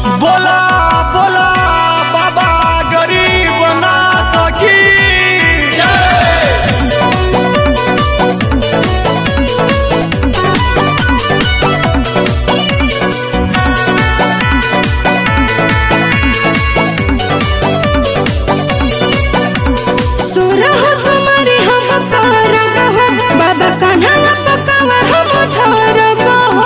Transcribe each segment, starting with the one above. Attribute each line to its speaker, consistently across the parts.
Speaker 1: बोला बोला बाबा गरीब नाथ की
Speaker 2: सुरह तुम्हारे हम करब हो बाबा कान्हा पकावर हम ठहरब हो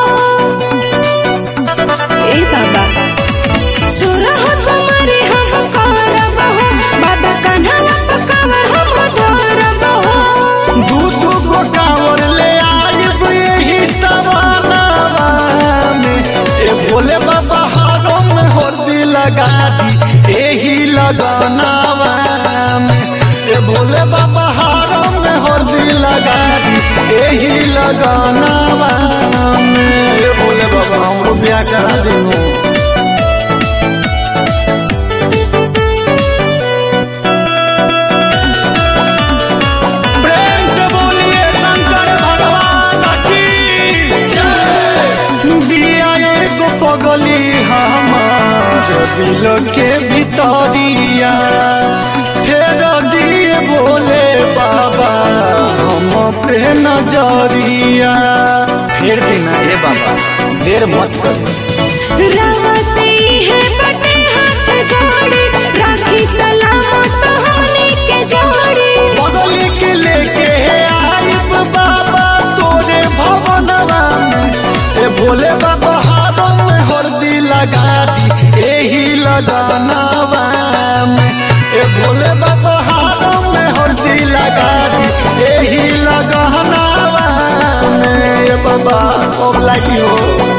Speaker 2: ए बाबा सुरह तुम्हारे हम करब हो बाबा कान्हा पकावर हम ठहरब हो
Speaker 1: दू दू गो कांवर ले आइब यही सवानावा में ए भोले बाबा हारों में हरदी लगा दी यही लगानावा में ए भोले बाबा हारों में हरदी लगा दी यही लगानावा में ए भोले बाबा हमरो ब्याह करा देंगे प्रेम से बोलिए शंकर भगवान की दिया एगो पगली हमार दिल के भितरिया फेर दिए बोले बाबा हम पे नजरिया फेर देना हे बाबा देर मत करो
Speaker 2: रावा से है बटे हाथ जोड़े राखी सलामत हमनी के जोड़े
Speaker 1: पगली के लेके आइब बाबा तोरे भवनवा में ए भोले बाबा हाथों में हरदी लगा दी एही लगानवा में ए भोले बाबा हाथों में हरदी लगा दी एही लगानवा में ए बाबा अब लगी हो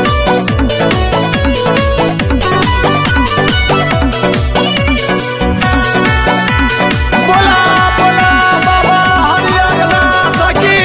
Speaker 1: बोला बोला बाबा हरियर नाथ की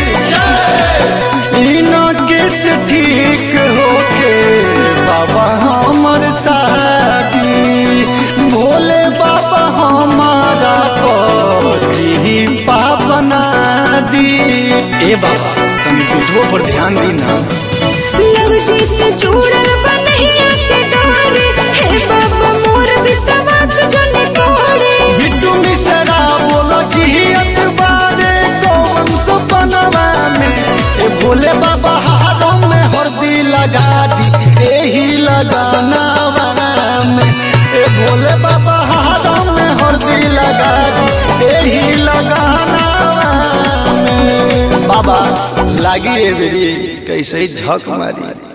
Speaker 1: इनके से ठीक होके बाबा हमर शादी भोले बाबा हमारा पति पापना दी ए बाबा तनी विधवो पर ध्यान दी ना
Speaker 2: लव जी से जुड़ल बनहिया के डोरे हे बाबा मोर विश्वास जन तोड़े
Speaker 1: बिट्टू मिश्रा बोलो जियत बारे कौन सपनवा में ए भोले बाबा हाथों में हरदी लगा दी एही लगानवा में ए भोले बाबा हाथों में हरदी लगा दी एही लगानवा में बाबा लागी रे बेरी कैसे झक मारी